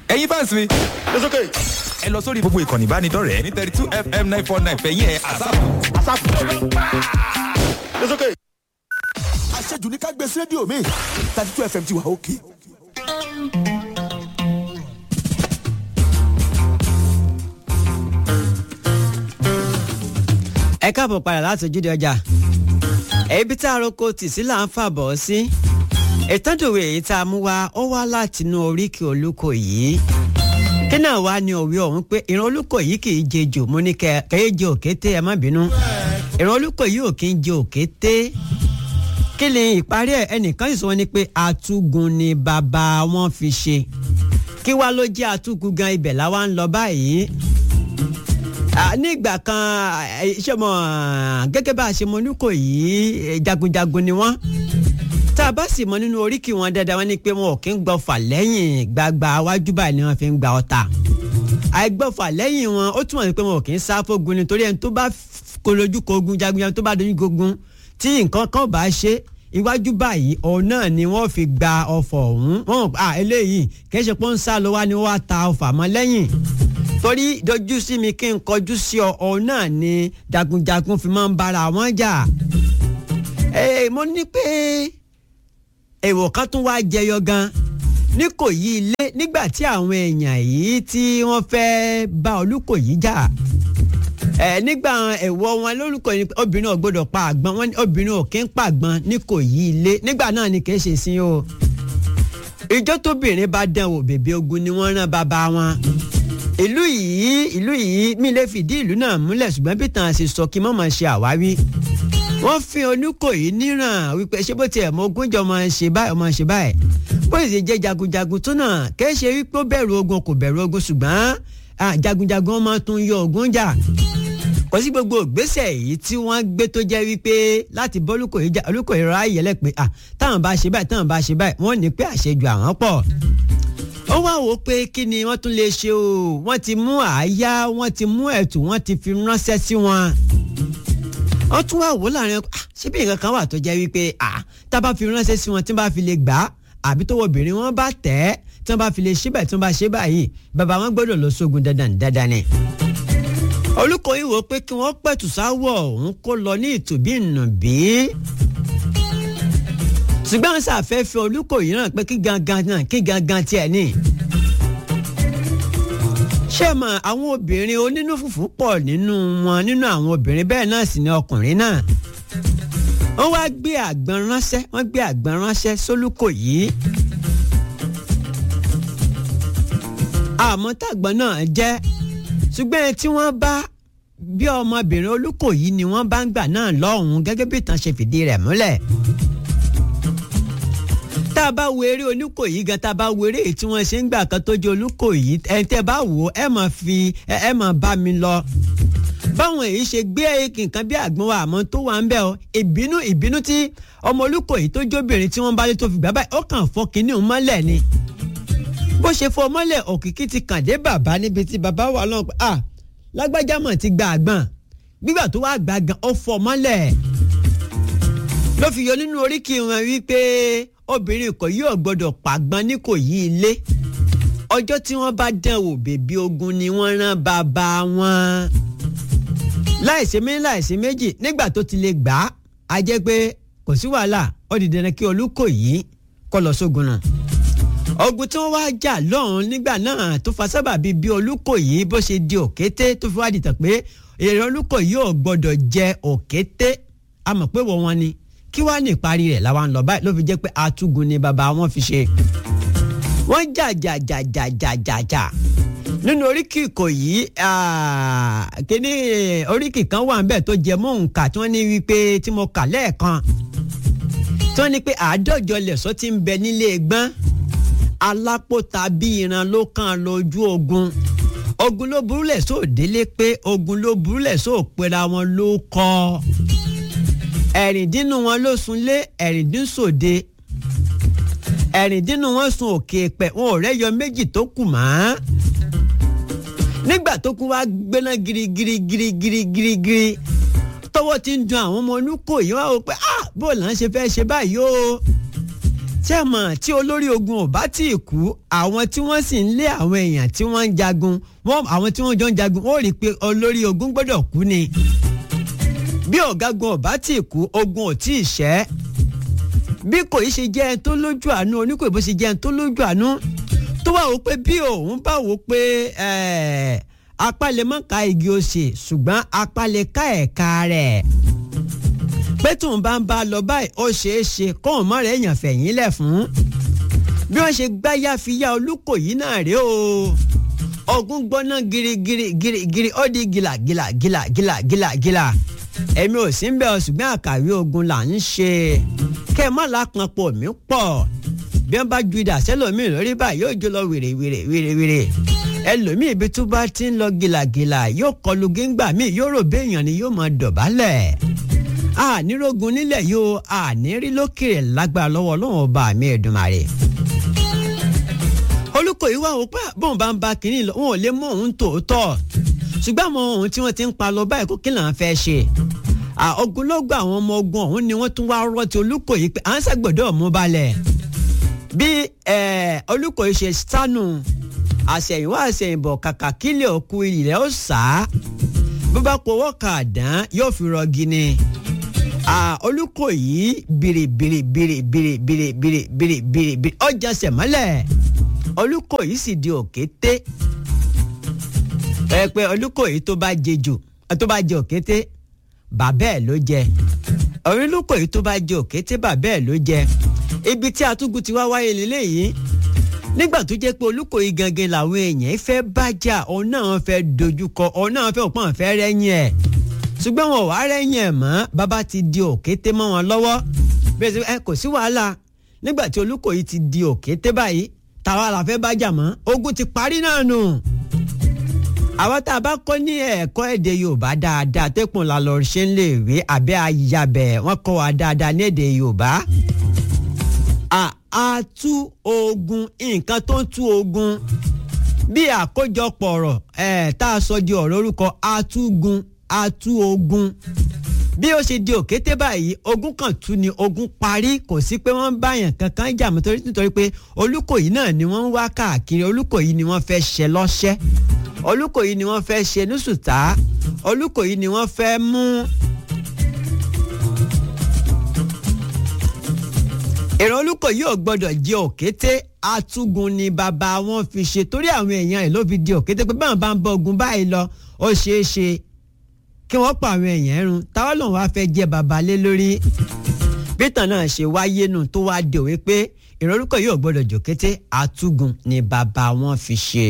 ẹ̀yin fans mi It's okay. ẹ lọ sórí gbogbo ìkànnì ìbánidọ́rẹ̀ẹ́ ní thirty two fm nine four nine fẹ̀yìn ẹ̀ àsáàpù. It's okay. àṣejù ní ká gbé sí rédíò mi thirty two fm ti wà òkè. ẹ káàbọ̀ padà láti ojúde ọjà ibi tá a roko tì sí là ń fàbọ̀ sí ìtọ́jòwé èyí tá a mú wá ó wá látinú oríkì olúkọ yìí kí náà wá ní òwe ọ̀hún pé ìran olúkọ yìí kì í jejò mo ní kẹ kẹ́yẹ́ jẹ òkété ẹ má bínú ìran olúkọ yìí ò kí ń jẹ òkété kí ni ìparí ẹ ẹnìkan sì sọ wọn ni pé atúgun ni bàbá wọn fi ṣe kí wá ló jẹ́ atúgun gan ibẹ̀ làwa ń lọ báyìí Ah, ní ìgbà kan eh, ṣé mo gẹ́gẹ́ bá a ṣe mọ oníkò yìí eh, jagunjagun ni wọ́n tá a bá sì mọ nínú oríkì wọn dáadáa wọn ni pé wọn ò kí ń gbọ́fà lẹ́yìn gbagba wájú báyìí ni wọ́n fi ń gba ọta àìgbọ́fà lẹ́yìn wọn ó túmọ̀ sí pé wọn ò kí ń sá fógun nítorí ẹni tó bá kolojú kogun jagunjagun tó bá dojú kogun tí nǹkan kan bá ṣe iwájú báyìí òun náà ni wọ́n fi gba ọfọ̀ ọ̀hún wọn à eléyìí kì í ṣe pé ó ń sá lọ wá ni wọ́n á ta ọfà mọ́ lẹ́yìn torí dojú sí mi kí n kọjú sí ọ òun náà ni jagunjagun fi máa ń bára wọn jà ee mo ní pé èèwọ̀ kan tún wá jẹyọ gan ní kò yí ilé nígbà tí àwọn èèyàn yìí tí wọ́n fẹ́ bá Olúkòyí jà ẹ nígbà ẹ̀wọ̀ wọn lórúkọ yìí obìnrin ò gbọdọ̀ pa àgbọn wọn ní obìnrin ò kí ń pa àgbọn ní kò yí ilé nígbà náà ni kì í ṣe sí o ìjọ tóbìnrin bá dán wò bèbè ogun ni wọ́n rán bàbá wọn ìlú yìí ìlú yìí mi lè fìdí ìlú náà múlẹ̀ ṣùgbọ́n bí tàn ṣe sọ kí n má máa ṣe àwáwí. wọ́n fi Olúkòyí níràn wípé ṣé bó tiẹ̀ mọ ogún jọ máa ṣe báyìí máa ṣe báyìí. bó ṣe jẹ́ jagunjagun tó náà kìí ṣe wípé ó bẹ̀rù ogun kò bẹ̀rù ogun ṣùgbọ́n jagunjagun máa tún yọ ogun jà. kò sí gbogbo ìgbésẹ̀ yìí tí wọ́n gbé tó jẹ́ wípé láti bọ́ Olúkòyí jà Olúkòyí rà yẹlẹ̀ pé táwọn bá ṣe báyìí táwọn bá ṣe báyìí wọ́n ní pé àṣejù àwọn pọ̀ ó wá wò ó pé kí ni wọ́n tún lè ṣe o wọ́n ti mú àáyá wọ́n ti mú ẹ̀tù wọ́n ti fi ránṣẹ́ sí wọn. wọ́n tún wá wò ó láàrin ah ṣé bí nǹkan kan wà tó jẹ́ wípé ah tá a bá fi ránṣẹ́ sí wọn tí wọ́n bá fi lè gbà á àbí tó wọ obìnrin wọn bá tẹ̀ ẹ́ tí wọ́n bá fi lè ṣe báyìí tí wọ́n bá ṣe báyìí bàbá wọn gbọ́dọ̀ lọ sógun dandan dandan ni. Olúkòyí wò ó pé kí wọ́n pẹ̀tù sáwọ̀ òun kó lọ ní ìtòbí ìnùbí ṣùgbọ́n ṣàfẹ́fẹ́ Olúkòyí náà pé kí gangan náà kí gangan tiẹ̀ ní. ṣé mọ̀ àwọn obìnrin onínú fùfú pọ̀ nínú wọn nínú àwọn obìnrin bẹ́ẹ̀ náà sì ni ọkùnrin náà. wọ́n wá gbé àgbọn ránṣẹ́ wọ́n gbé àgbọn ránṣẹ́ sólúkòyí. àmọ́ tàgbọ́n náà jẹ́ ṣùgbọ́n ẹni tí wọ́n bá bí ọmọbìnrin Olúkòyí ni wọ́n bá ń gbà náà lọ́hùn-ún gẹ́gẹ́ bí ìtàn ṣe fìdí rẹ̀ múlẹ̀ tá a bá wo eré Olúkòyí gan tá a bá wo eré èyí tí wọ́n ṣe ń gbà kan tó jẹ́ Olúkòyí ẹni tẹ́ bá wò ó ẹ máa fi ẹ máa bá mi lọ. báwọn èyí ṣe gbé nǹkan bí àgbọn wa àmọ́ tó wà ń bẹ̀ ọ́ ìbínú ìbínú tí ọmọ Olúkòyí tó jóbìnrin tí wọ́n bá lé tó fi gbà báyìí ó kàn fọ́ kínní òun mọ́lẹ̀ ni. bó ṣe fọ́ mọ́lẹ̀ òkìkí ti kàn dé bàbá níbi tí bàbá wà lọ́n pé ah lágbájá mọ̀ ti gba àgbọn gbígbà tó wà gbà gan ó fọ́ mọ́lẹ̀ ló fi yọ nínú oríkì wọn wípé obìnrin kò yóò gbọdọ̀ pàgbọ́n ní kò yí ilé ọjọ́ tí wọ́n bá dán wò bèbí ogun ni wọ́n rán bàbá wọn. láìsí méjì láìsí méjì nígbà tó ti lè gbà á a jẹ́ pé kò sí wàhálà ó di dandan kí Olúkòyí kọ́ lọ sógun náà. ogun tí wọ́n wá jà lọ́hùn nígbà náà tó fa sábàbí bí Olúkòyí bó ṣe di òkété tó fi wá dìtàn pé èrè Olúkòyí ò gbọdọ̀ jẹ òkété a mọ̀ pé wọ́n wọn ni kí wàá ní ìparí rẹ̀ làwọn ń lọ báyìí ló fi jẹ́ pé atúgun ni bàbá wọn fi ṣe. wọ́n jà jà jà jà jà jà jà nínú oríkì Ìkòyí kíní oríkì kan wà níbẹ̀ tó jẹ mọ́ òǹkà tí wọ́n ní wípé tí mo kà lẹ́ẹ̀kan tí wọ́n ní pé àádọ́jọ lẹ̀sọ́ ti ń bẹ nílé gbọ́n alápòtà bí ìran ló kàn lójú ogun ogun ló burúlẹ̀ sóòdélé pé ogun ló burúlẹ̀ sóòpera wọn ló kọ́ ẹ̀rìndínú wọn ló sunlé ẹ̀rìndínsòde ẹ̀rìndínú wọn sun òkè pẹ̀ wọn ò rẹ́yọ méjì tó kù mọ́ nígbà tó kún wá gbéná girigiri girigiri girigiri tọwọ́ ti ń dun àwọn ọmọ Olúkòyí wá wò pé ah bó là ń ṣe fẹ́ ṣe báyìí o tí ẹ mọ̀ tí olórí ogun ò bá tí ì kú àwọn tí wọ́n sì ń lé àwọn èèyàn tí wọ́n ń jagun wọ́n àwọn tí wọ́n jọ ń jagun ó rí i pé olórí ogun gbọ́dọ̀ kú ni bí ọ̀gágun ò bá tí ì kú ogun ò tí ì ṣẹ́ bí kò í ṣe jẹ́ ẹni tó lójú àánú oníkò ìbò ṣe jẹ́ ẹni tó lójú àánú tó wà wò pé bí òun bá wò pé apá lè mọ̀ ká igi òsè ṣùgbọ́n apá lè ká ẹ̀ka rẹ̀ pé tóun bá ń bá a lọ báyìí ó ṣeé ṣe kóun mọ́ rẹ̀ èèyàn fẹ̀yìn lẹ̀ fún bí wọ́n ṣe gbáyà fi yá olúkòyí náà rèé o ogun gbóná girigiri girigiri ó di gìlà gìlà gìlà gìlà gìlà gìlà èmi ò sí ń bẹ̀ ọ́ ṣùgbọ́n àkàwé ogun là ń ṣe kẹ́ ẹ má lápọn pọ̀ mí pọ̀ bí wọ́n bá ju idà sẹ́lòmíì lórí báyìí yóò jó lọ wèrè wèrè wèrè wèrè ẹlòmíì ibi tó bá ti ń lọ gìlàgìlà yóò kọlu géńgbà míì yóò rò béèyàn ni yóò máa dọ̀bálẹ̀ ànírógun nílẹ̀ yóò ànírí lókèrè lágbára lọ́wọ́ ọlọ́run ọba mi Èdùmàrè olùkọ́ ìwà òun pé bóun bá ń ba kínní lọ wọn ò lè mú òun tòótọ́ ṣùgbọ́n àwọn ohun tí wọ́n ti ń pa lọ báyìí kó kí là ń fẹ́ ṣe ogunlọ́gọ̀ àwọn ọmọ ogun ọ̀hún ni wọ́n tún wá rọ́ọ̀tì Olúkòyí pé à ń ṣàgbọ̀dọ̀ mú balẹ̀ bí Olúkòyí ṣe sánú àṣẹ̀yìnwá àṣẹ̀yìnbọ̀ kàkà kílẹ̀ òkú ilẹ̀ ó sá bó bá powó kàdán yóò fi rọgí ni Olúkòyí bìrì bìrì bìrì bìrì bìrì bìrì bìrì bìrì bìrì ọjà sẹ̀mọ́lẹ̀ Olúkòyí sì di òkété ẹ pé Olúkòyí tó bá jẹ jù tó bá jẹ òkété bàbá ẹ̀ ló jẹ Olúkòyí tó bá jẹ òkété bàbá ẹ̀ ló jẹ ibi tí atúgùn ti wá wáyé lélẹ́yìí nígbà tó jẹ́ pé Olúkòyí gangan làwọn èèyàn fẹ́ bájà òun náà fẹ́ dojúkọ òun náà fẹ́ òpọ́n fẹ́ rẹ́yìn ẹ̀ ṣùgbọ́n wọn ò wá rẹ́yìn ẹ̀ mọ́ bàbá ti di òkété mọ́ wọn lọ́wọ́ bẹ́ẹ̀ ẹ kò sí wàhálà nígbà tí Olúkòyí ti di òkété báyìí tàwa la fẹ́ bájà mọ́ ogun ti parí náà nù àwọn tá a bá kọ́ ní ẹ̀kọ́ èdè Yorùbá dáadáa tẹ́kùn la lọ ṣe ń lè wé abẹ́ ayabẹ̀ wọ́n kọ́ wa dáadáa ní èdè Yorùbá a tú ogun nǹkan tó ń tú ogun bí àkójọpọ̀ ọ̀rọ̀ ẹ̀ tá a sọ di ọ̀rọ̀ orúkọ atúgun atú ogun bí ó ṣe di òkété báyìí ogun kan tú ni ogun parí kò sí pé wọ́n ń báyàn kankan jà mọ́ nítorí pé Olúkòyí náà ni wọ́n ń wá káàkiri Olúkòyí ni wọ́n fẹ́ ṣe lọ́ṣẹ́ Olúkòyí ni wọ́n fẹ́ ṣe nísùtá Olúkòyí ni wọ́n fẹ́ mú. ìran Olúkòyí ò gbọ́dọ̀ jẹ òkété atúgun ni bàbá wọn fi ṣe torí àwọn èèyàn ẹ̀ ló fi di òkété pé báwọn bá ń bọ ogun báyìí lọ ó ṣeé ṣe kí wọ́n pa àwọn èèyàn ẹ̀rùn táwọn lòun wá fẹ́ jẹ bàbá lé lórí bítàn náà ṣe wáyé nù tó wá di òwe pé ìran Olúkòyí ò gbọ́dọ̀ jòkété atúgun ni bàbá wọn fi ṣe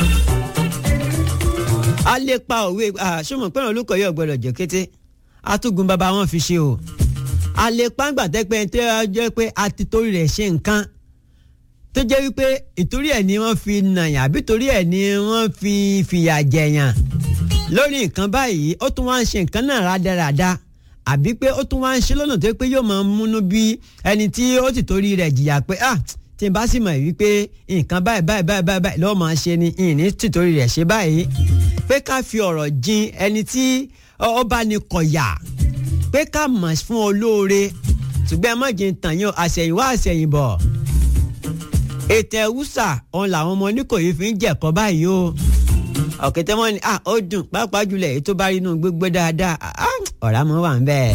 a lè pa òwe ṣùgbọ́n pé Olúkòyí ò gbọ́dọ̀ jẹ́ kété atúgun bàbá wọn fi ṣe o a lè pa ń gbàtẹ́pẹ́ tó jẹ́ pé a ti torí rẹ̀ ṣe nǹkan tó jẹ́ wípé ìtorí ẹ̀ ni wọ́n fi nàyàn àbí torí ẹ̀ ni wọ́n fi fìyà jẹ̀yàn lórí nǹkan báyìí ó tún wá ń ṣe nǹkan náà rádaràda àbí pé ó tún wá ń ṣe lọ́nà tó pé yóò máa múnú bí ẹni tí ó ti torí rẹ̀ jìyà pé ah tí n bá sì mọ̀ wípé nǹkan báyìí báyìí báyìí báyìí báyìí lọ́ọ́ máa ṣe ni ìní tìtorí rẹ̀ ṣe báyìí pé ká fi ọ̀rọ̀ jin ẹni tí ó bá ní kọ̀yà pé ká mọ̀ fún olóore ṣùgbọ́n ẹ má jẹ́ tàn yín àṣẹ̀yìnwá àṣẹ̀yìnbọ̀ ètò ẹ̀wúsà òun làwọn ọmọ Oníkòyí fi ń jẹ̀kọ́ báyìí o ọ̀kẹ́tẹ́ wọn ni ah ó dùn pàápàá jùlọ èyí tó bá rí inú gbégbé dáadáa ọ̀rá mọ́ wà ń bẹ́ẹ̀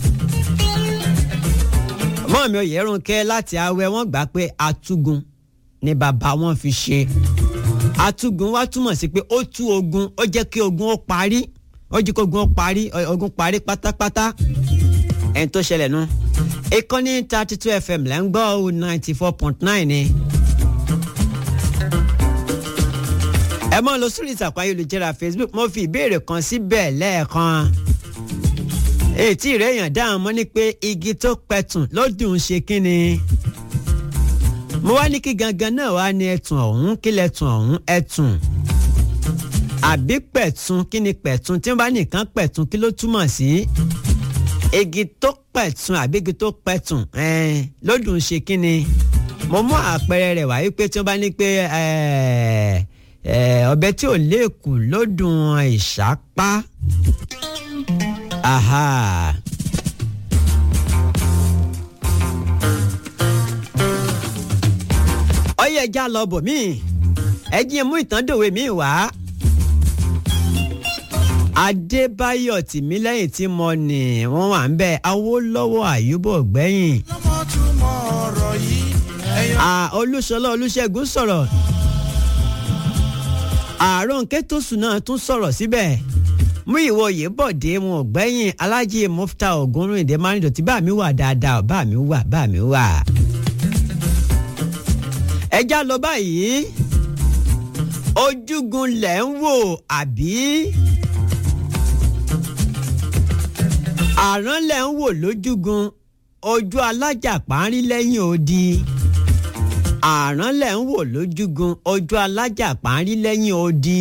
mọ́ mi ò yẹ́rùn kẹ́ láti awẹ́ wọ́n gbà pé atúgun ni bàbá wọn fi ṣe atúgun wá túmọ̀ sí pé ó tú ogun ó jẹ́ kí ogun ó parí ó jẹ́ kí ogun ó parí ogun parí pátápátá ẹni tó ṣẹlẹ̀ nu ìkànnì thirty two fm lẹ́ ń gbọ́ ọ ninety four point nine ni. ẹ mọ́ lọ sórí ìtàkùn ayélujára facebook mo fi ìbéèrè kan síbẹ̀ lẹ́ẹ̀kan ètí rẹ̀ yàn dáhùn mọ́ ni pé igi tó pẹ̀tùn ló dùn ṣe kínni. mo wá ní kí gangan náà wá ní ẹ̀tùn ọ̀hún kí lẹ̀tùn ọ̀hún ẹ̀tùn. àbí pẹ̀tùn kí ni pẹ̀tùn tí wọ́n bá nìkan pẹ̀tùn kí ló túmọ̀ sí. igi tó pẹ̀tùn àbí igi tó pẹ̀tùn ló dùn ṣe kínni. mo mú àpẹẹrẹ rẹ̀ wá wípé tí wọ́n bá ní pé ọbẹ̀ tí ò léèkù ló dùn ìṣápá. Aha. ẹja lọ bò mí ẹ jí mú ìtàndòwe mi wá. adébáyọ̀ tìmílẹ́yìn tí mo nì wọ́n wà ń bẹ̀ awólọ́wọ̀ àyùbọ̀ gbẹ̀yìn. lọ́mọ túmọ̀ ọ̀rọ̀ yìí ẹ̀yọ́. à olúṣọlá olúṣẹ́gun sọ̀rọ̀ àárọ̀ nkẹ́tọ́sù náà tún sọ̀rọ̀ síbẹ̀ mú ìwọ yìí bọ̀ dé wọn ò gbẹ́yìn alájí mufta ògúnrún ìdè márùndínlọ́tì bá mi wà dáadáa bá mi wà bá mi wà. ẹja lọ báyìí ojúgun lẹ̀ ń wò àbí àrán lẹ̀ ń wò lójúgun ojú alájà parí lẹ́yìn odi àrán lẹ̀ ń wò lójúgun ojú alájà parí lẹ́yìn odi.